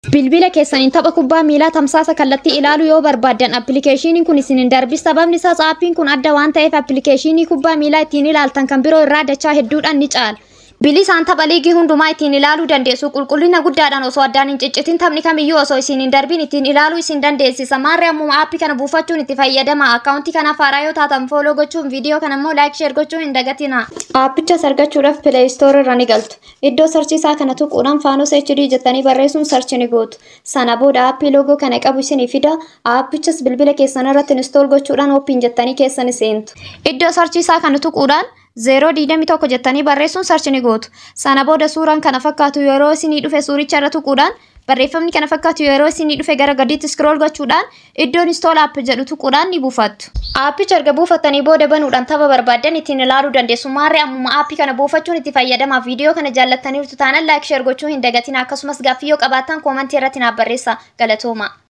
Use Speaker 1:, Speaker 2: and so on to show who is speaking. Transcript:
Speaker 1: Bilbila keessaniin tapha kubbaa miilaa tamsaasa kallattii ilaaluu yoo barbaaddan appilikeeshiniin kun isin hin darbi sababni isaas aappiin kun adda waan ta'eef appilikeeshinii kubbaa miilaa ittiin ilaaltan kan biroo irraa dachaa hedduudhaan ni caala. Bilisaan tapha liigii hundumaa ittiin ilaaluu dandeessu qulqullina guddaadhaan osoo addaan hin ciccitin taphni kamiyyuu osoo isin hin darbin ittiin ilaaluu isin dandeessisa. Maarree ammuma aappii kana buufachuun itti fayyadama. Akkaawuntii kanaaf haaraa yoo taatan fooloo gochuun viidiyoo kana immoo laayik sheer gochuun hin dagatina. Aappichas argachuudhaaf pileey istoor irra ni galtu. Iddoo sarchiisaa kana tuquudhaan faanos HD jettanii barreessuun sarchi ni gootu. Sana booda aappii loogoo kana qabu isinii fida. Aappichas bilbila keessan irratti instool gochuudhaan ooppiin jettanii keessan seentu. Iddoo sarchiisaa kana tuquudhaan zeeroo diidami tokko jettanii barreessuun sarchi ni gootu. Sana booda suuraan kana fakkaatu yeroo isinii dhufe suuricha irra tuquudhaan barreeffamni kana fakkaatu yeroo isinii dhufe gara gadiitti scroll gochuudhaan iddoon install app jedhu tuquudhaan ni buufattu. Aappicha erga buufattanii booda banuudhaan tapha barbaaddan ittiin ilaaluu dandeessu. Maarree ammuma aappii kana buufachuun itti fayyadamaaf viidiyoo kana jaallattaniirtu taanaan laayik sheer gochuu hin dagatina akkasumas gaaffii yoo qabaattan koomantii irratti naaf barreessaa galatooma.